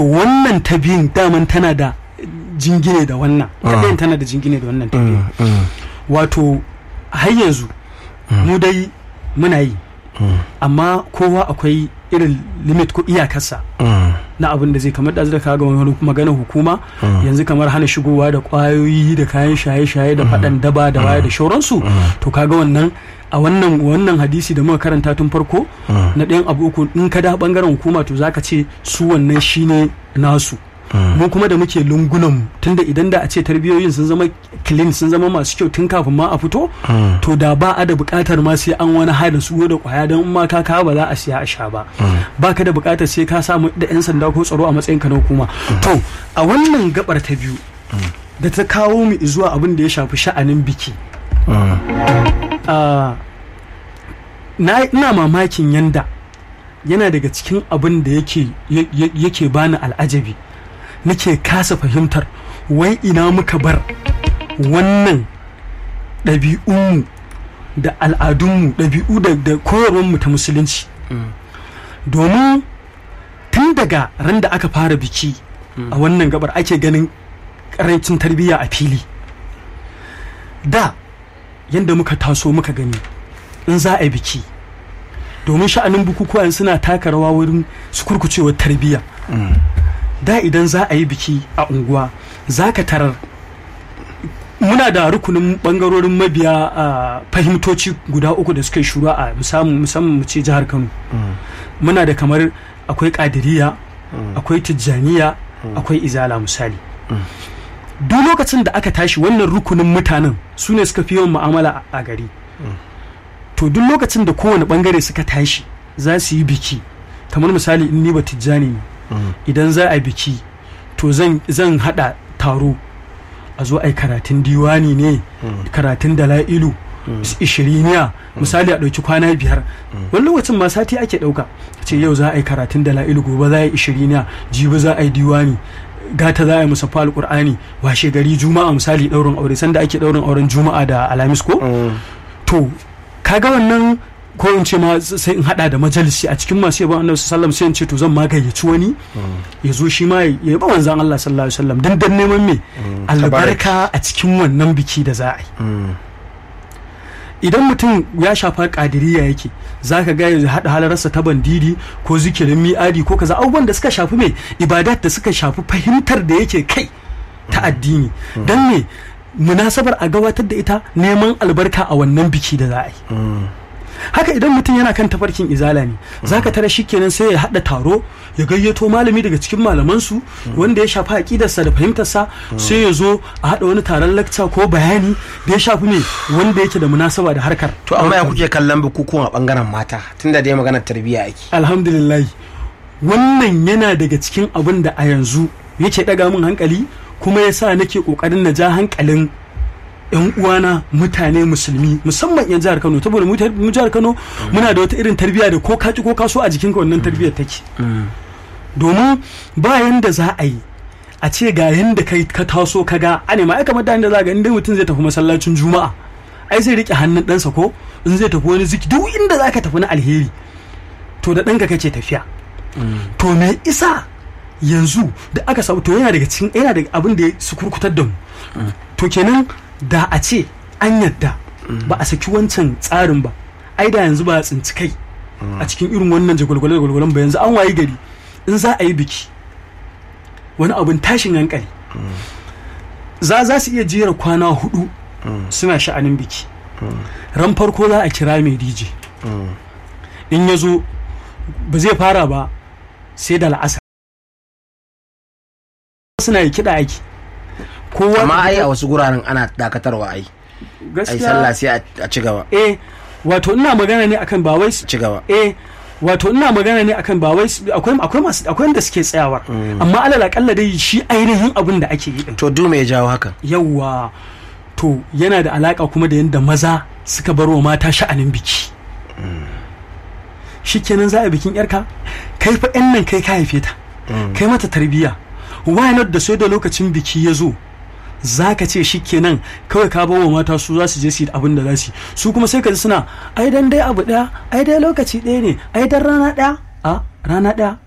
wannan ta biyun daman tana da jingine da wannan ta ɗayan tana da jingine da wannan ta biyun wato har yanzu mu dai muna yi amma kowa akwai irin limit ko iyakarsa na abin da zai kamar da zai kaga wani magana hukuma yanzu kamar hana shigowa da kwayoyi da kayan shaye-shaye da faɗan daba da waya da shauransu to kaga wannan a wannan wannan hadisi da muka karanta tun farko na ɗayan abu uku in ka da bangaren hukuma to zaka ce su wannan shine nasu mu kuma da muke lungunan tunda idan da a ce tarbiyoyin sun zama clean sun zama masu kyau tun kafin ma a fito to da ba a da bukatar ma sai an wani hada su da kwaya don ma ka kawo ba za a siya a sha ba ba ka da bukatar sai ka samu da yan sanda ko tsaro a matsayin ka na hukuma to a wannan gabar ta biyu da ta kawo mu zuwa abin da ya shafi sha'anin biki ina mamakin yanda yana daga cikin abin da yake bani al'ajabi nake kasa fahimtar wai ina muka bar wannan ɗabi'unmu da al'adunmu ɗabi'u da koyarwarmu ta musulunci domin tun daga ran da aka fara biki a wannan gabar ake ganin ƙarancin tarbiyya a fili da yadda muka taso muka gani in za a yi biki domin sha'anin bukukuwan suna taka rawa wurin su kurkucewar tarbiyya da idan za a yi biki a unguwa za ka tarar muna da rukunin bangarorin mabiya a fahimtoci guda uku da suka yi shura a musamman mu ce jihar kano muna da kamar akwai kadiriya akwai tijjaniya akwai izala misali duk lokacin da aka tashi wannan rukunin mutanen su ne suka fi yawan mu'amala a gari to duk lokacin da kowane bangare suka tashi za su yi biki kamar misali in ni ba tijjani ne idan za a biki to zan hada taro a zo a yi karatun diwani ne karatun dala'ilu ishiriniya misali a ɗauki kwana biyar wani lokacin ma sati ake ɗauka ce yau za a yi karatun dala'ilu gobe za a yi ishiriniya jibi za a yi diwani gata za a yi musaffa alƙur'ani washe gari juma'a misali ɗaurin aure sanda ake ɗaurin auren juma'a da alamis ko to kaga wannan ko in ce ma sai in hada da majalisi a cikin masu yabon annabi sallam sai in ce to zan ma gayyaci wani ya zo shi ma ya yaba manzon Allah sallallahu alaihi wasallam dan dan neman me albarka a cikin wannan biki da za a yi idan mutum ya shafa kadiriya yake za ka ga ya haɗa halararsa ta bandidi ko zikirin mi'adi ko kaza abubuwan da suka shafi mai ibadat da suka shafi fahimtar da yake kai ta addini don me munasabar a gabatar da ita neman albarka a wannan biki da za a yi haka idan mutum yana kan tafarkin izala ne zaka tara shi kenan sai ya haɗa taro ya gayyato malami daga cikin malamansu wanda ya shafi aƙidarsa da fahimtarsa sai ya zo a haɗa wani taron lakca ko bayani da ya shafi me wanda yake da munasaba da harkar to amma ya kuke kallon bukukuwan a bangaren mata tunda dai maganar tarbiyya ake alhamdulillah wannan yana daga cikin abin da a yanzu yake ɗaga min hankali kuma ya sa nake ƙoƙarin na ja hankalin yan uwana mutane musulmi musamman yan jihar Kano saboda mu jihar Kano muna da wata irin tarbiyya da ko kaci ko kaso a jikinka wannan tarbiyyar take domin ba yanda za a yi a ce ga yanda kai ka taso ka ga a ne ma ai kamar da za ga inda mutum zai tafi masallacin juma'a ai zai rike hannun ɗansa ko in zai tafi wani ziki duk inda za ka tafi na alheri to da ɗanka kake tafiya to me isa yanzu da aka samu to yana daga cikin yana daga abin da ya su kurkutar da mu to kenan da a ce an yadda ba a saki wancan tsarin ba ai da yanzu ba a tsinci kai a cikin irin wannan jagwalgwale gwalgwalen ba yanzu an wayi gari in za a yi biki wani abin tashin hankali za za su iya jera kwana hudu suna sha'anin biki ran farko za a kira mai dj in ya zo ba zai fara ba sai da la'asar suna yi kiɗa aiki kowa amma ai a wasu guraren ana dakatarwa ai ai sallah sai a ci gaba eh wato ina magana ne akan ba wai ci gaba eh wato ina magana ne akan ba wai akwai akwai masu akwai wanda suke tsayawa amma alal akalla dai shi ainihin abin da ake yi din to du me ya jawo hakan yawa to yana da alaka kuma da yanda maza suka bar wa mata sha'anin biki shikenan za a bikin yarka kai fa yan nan kai ka haife ta kai mata tarbiyya why not da sai da lokacin biki ya zo za ka ce shi kenan kawai ka bawa mata su za su je su yi abin da za su su kuma sai ka ji suna ai dan dai abu daya ai dai lokaci ɗaya ne ai dan rana ɗaya a rana ɗaya